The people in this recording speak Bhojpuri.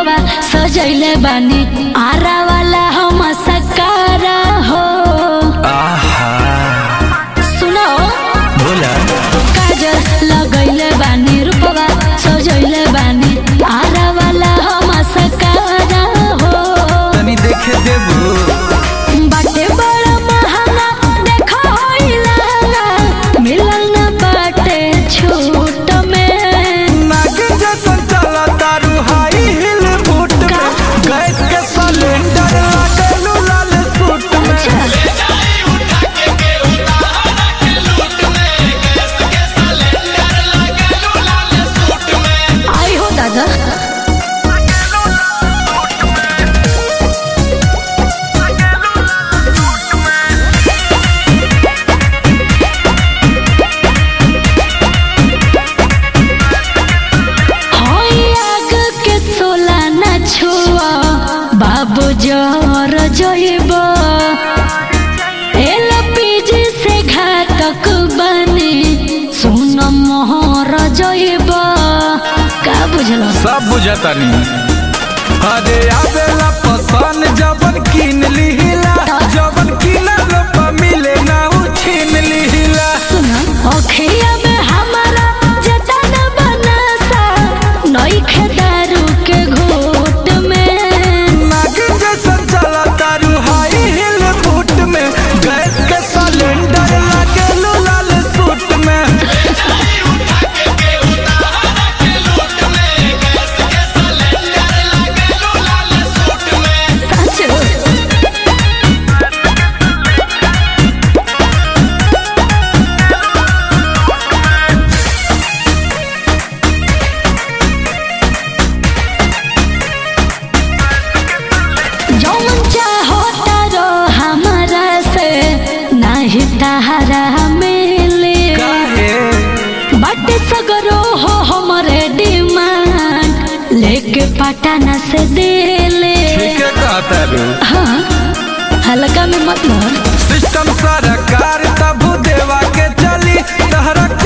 रूपवा सजैले बानी आरा वाला हम सकारा हो आहा सुनो बोला काजल लगैले बानी रूपवा सजैले बानी आरा वाला हम सकारा हो तनी देखे देबू बाटे बड़ा महंगा देखो होइला मिलल न बाटे छूट में नाग जैसन चला तारू हाई हिल बूट का? में गैस के सिलेंडर लागलू लाल सूट में आई हो दादा होई आग के सोला न छुआ बाबू जर जइब एलपीजी से घातक बने सुन मोहर जइब का बुझलो सब बुझतानी अरे आवेला पसंद जबन किन लिहिला जबन किनल पर मिले ना उ छीन लिहिला सुन अखिया में हमारा जतन बनसा नई खेदारू के घोट में नाग जैसन चला तारू हाई हिल बूट में गैस के सिलेंडर लागलू लाल सूट में सच जौन चाहो तारो हमारा से नाही तहरा मिले काहे बट सगरो हो हमरे डिमांड लेके पटना से दिले ठीक है कहता रू हाँ हल्का में मत मोर सिस्टम सरकार तब देवा के चली तहरा